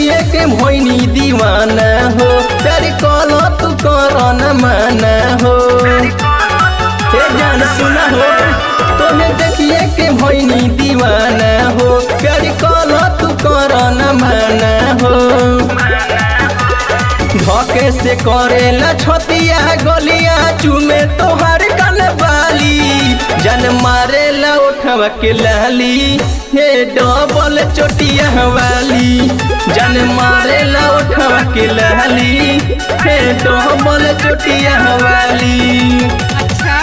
देखिए के भोइनी दीवाना हो प्यार कलो तू करो न माना हो हे जान सुना हो तुम्हें देखिए के भोइनी दीवाना हो प्यार कलो तू करो न माना हो धोके से करेला छतिया गलिया चूमे तोहर कन बाली जन मारेला उठवा के लाली हे डबल चोटिया वाली जन मारेला उठवा के लाली हे डबल चोटिया वाली अच्छा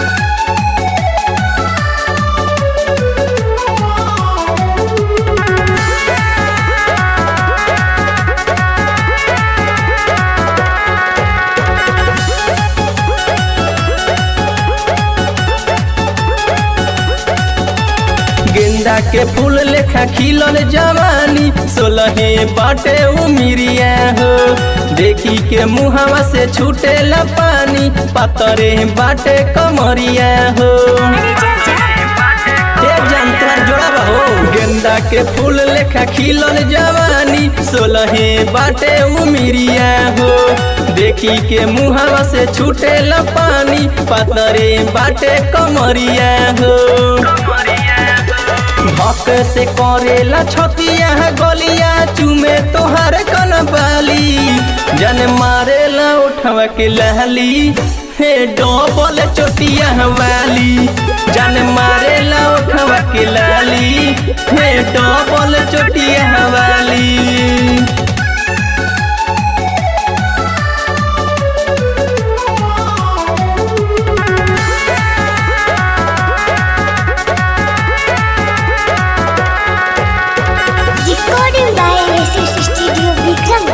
गेंदा के फूल लेखा खिलल जवानी सोलहे बाटे उमिरिया हो देखी के मुहावा से छूटे पानी पातरे बाटे कमरिया हो अरे जा जा ए जंतरा जोड़ा हो गेंदा के फूल लेखा खिलल जवानी सोलहे बाटे उमिरिया हो देखी के मुहावा से छूटे पानी पातरे बाटे कमरिया हो भक से करेला छतिया गलिया चूमे तोहर कन बाली जन मारेला उठवा के लहली हे डबल चोटिया वाली जन मारेला उठवा के लाली हे डबल चोटिया वाली Recording by SS Studio Vikram.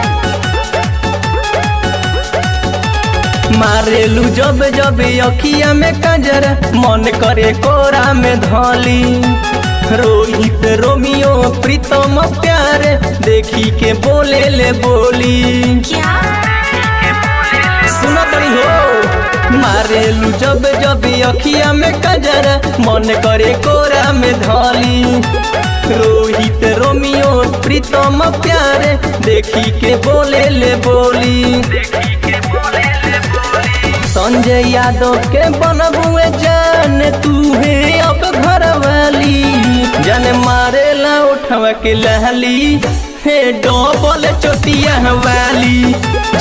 मारेलू जब जब अखिया में कंजर मन करे कोरा में धली रोहित रोमियो प्रीतम प्यार देखी के बोले ले बोली क्या सुना तनी हो मारेलू जब जब अखिया में कंजर मन करे कोरा में धली रोहित रोमियो प्रीतम प्यार देखी के बोले ले बोली संजय यादव के बनबुए जान तू है अब घर वाली जन मारेला उठवा के लहली हे डबल चोटिया वाली